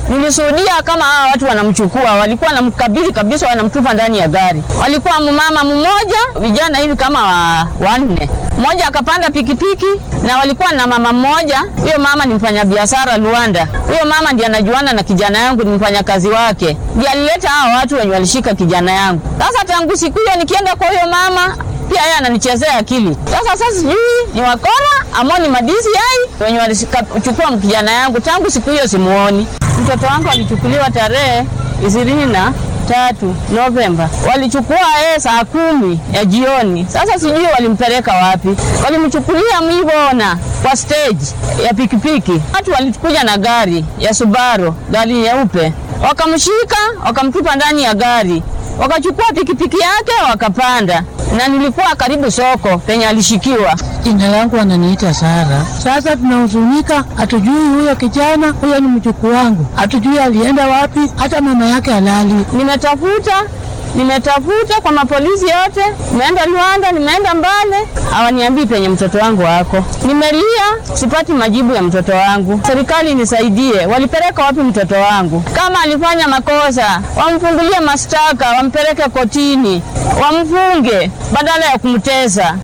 Nilishuhudia kama hawa watu wanamchukua, walikuwa wanamkabili kabisa, wanamtupa ndani ya gari. Walikuwa mama mmoja, vijana hivi kama wa, wanne mmoja akapanda pikipiki na walikuwa na mama mmoja. Huyo mama ni mfanyabiashara Luanda. Huyo mama ndiye anajuana na kijana yangu, ni mfanyakazi wake, ndiye alileta hao watu wenye walishika kijana yangu. Sasa tangu siku hiyo nikienda kwa huyo mama pia yeye ananichezea akili. Sasa sasa sijui ni wakora ama ni madisi yai wenye walichukua kijana yangu. Tangu siku hiyo simuoni. Mtoto wangu alichukuliwa tarehe ishirini na tatu Novemba, walichukua yeye saa kumi ya jioni. Sasa sijui walimpeleka wapi, walimchukulia Mwibona kwa stage ya pikipiki. Watu walikuja na gari ya Subaru, gari nyeupe, wakamshika wakamtupa ndani ya gari, wakachukua pikipiki yake wakapanda, na nilikuwa karibu soko penye alishikiwa. Jina langu wananiita Sara. Sasa tunahuzunika, hatujui huyo kijana, huyo ni mjukuu wangu, hatujui alienda wapi, hata mama yake halali. Nimetafuta nimetafuta kwa mapolisi yote, nimeenda Luanda, nimeenda Mbale, hawaniambii penye mtoto wangu wako. Nimelia, sipati majibu ya mtoto wangu. Serikali nisaidie, walipeleka wapi mtoto wangu? Kama alifanya makosa, wamfungulie mashtaka, wampeleke kotini, wamfunge badala ya kumtesa.